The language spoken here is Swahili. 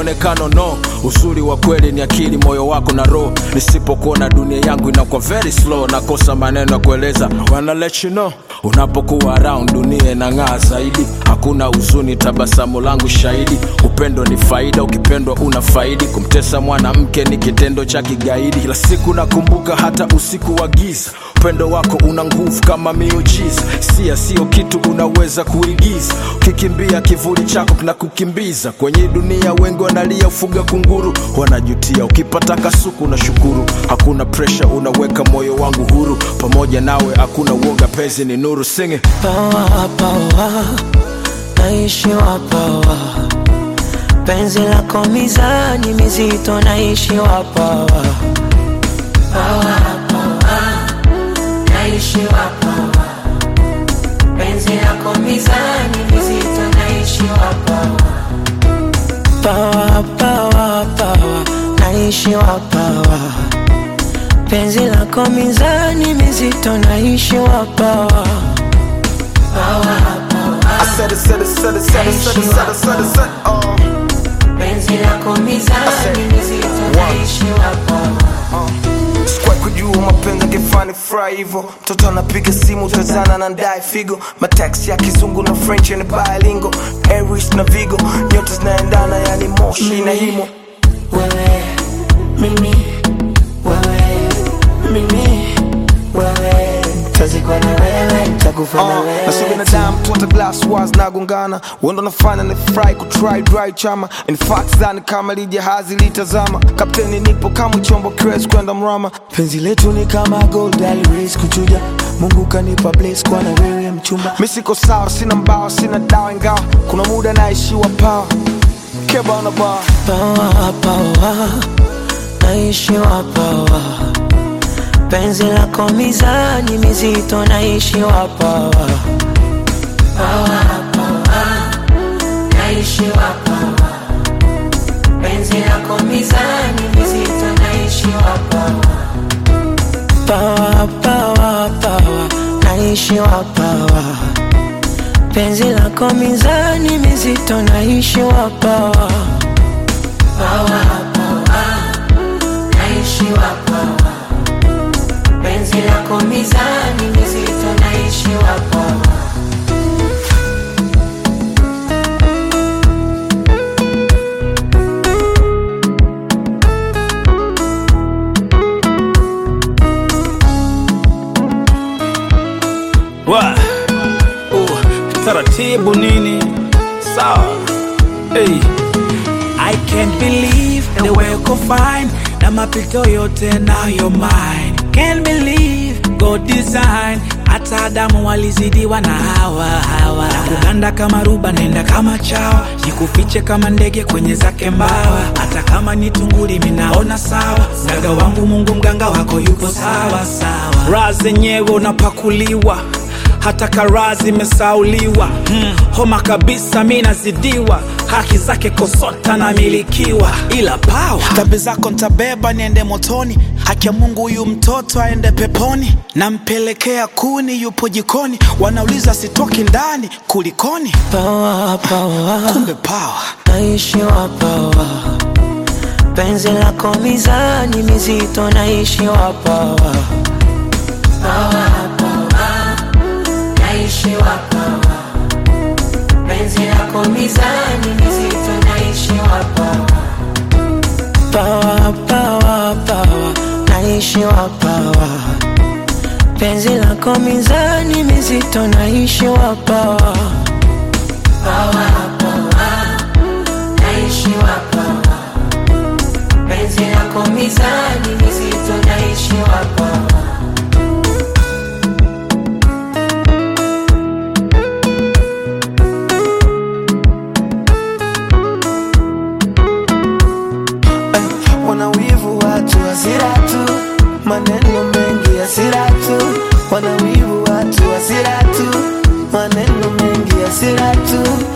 mwonekano no uzuri wa kweli ni akili moyo wako na roho nisipokuona dunia yangu inakuwa very slow nakosa maneno ya kueleza wanna let you know unapokuwa around dunia inang'aa zaidi hakuna huzuni tabasamu langu shahidi upendo ni faida ukipendwa una faidi kumtesa mwanamke ni kitendo cha kigaidi kila siku nakumbuka hata usiku wa giza upendo wako una nguvu kama miujiza sia sio kitu unaweza kuigiza ukikimbia kivuli chako kinakukimbiza kwenye dunia wengi wanalia ufuga kunguru wanajutia ukipata kasuku na shukuru hakuna presha unaweka moyo wangu huru pamoja nawe hakuna uoga pezi ni nuru singe pawa pawa naishiwa pawa penzi lako mizani mizito naishiwa pawa pawa pawa naishiwa pawa penzi lako mizani mizito naishiwa pawa pawa pawa pawa naishiwa pawa penzi lako mizani mizito naishiwa pawa pawa I said it, said it, said it, said it, said it, said it, said it, said it, oh. penzi lako mizani mizito naishiwa pawa Sikuwahi kujua mapenzi angefani fry hivyo mtoto anapiga simu tazana na ndae figo mataxi ya kizungu na french ni bilingo aries na vigo nyote zinaendana yani moshi na himo wewe mimi wewe mimi wewe tazikwa na wewe takufa na Uh, na si wewe binadamu tu hata glass wars nagongana wendo nafanya ni fry kutry dry chama in fact zani kama lijahazi litazama kapteni nipo kama chombo kiwezi kwenda mrama penzi letu ni kama gold always kuchuja mungu kanipa place kwa na wewe mchumba mi siko sawa sina mbao sina dawa ingawa kuna muda naishiwa pawa keba na bar pawa pawa naishiwa pawa penzi lako mizani mizito naishiwa pawa pawa pawa naishiwa pawa penzi lako mizani mizito naishiwa pawa pawa pawa pawa naishiwa pawa penzi lako mizani mizito naishiwa pawa pawa pawa naishiwa pawa penzi lako mizani mizito naishiwa pawa Wa. Uh, taratibu nini sawa hey. I can't believe the way uko fine na mapito yote nayo mine can't believe God design hata Adamu walizidiwa na hawa hawa na kuganda kama ruba nenda kama chawa jikufiche kama ndege kwenye zake mbawa hata kama ni tunguli minaona sawa mganga wangu Mungu mganga wako yupo sawa sawa raha zenyewe unapakuliwa hata karaa zimesauliwa mm, homa kabisa mi nazidiwa haki zake kosota namilikiwa ila pawa dhambi zako ntabeba niende motoni haki ya mungu huyu mtoto aende peponi nampelekea kuni yupo jikoni wanauliza sitoki ndani kulikoni pawa pawa kumbe pawa naishiwa pawa penzi lako mizani mizito naishiwa pawa pawa pawa naishiwa pawa penzi lako mizani mizito naishiwa pawa pawa pawa pawa naishiwa pawa penzi lako mizani mizito naishiwa pawa pawa pawa naishiwa pawa penzi lako mizani mizito naishiwa pawa wanawivu watu hasira tu maneno mengi hasira tu wanawivu watu hasira tu maneno mengi hasira tu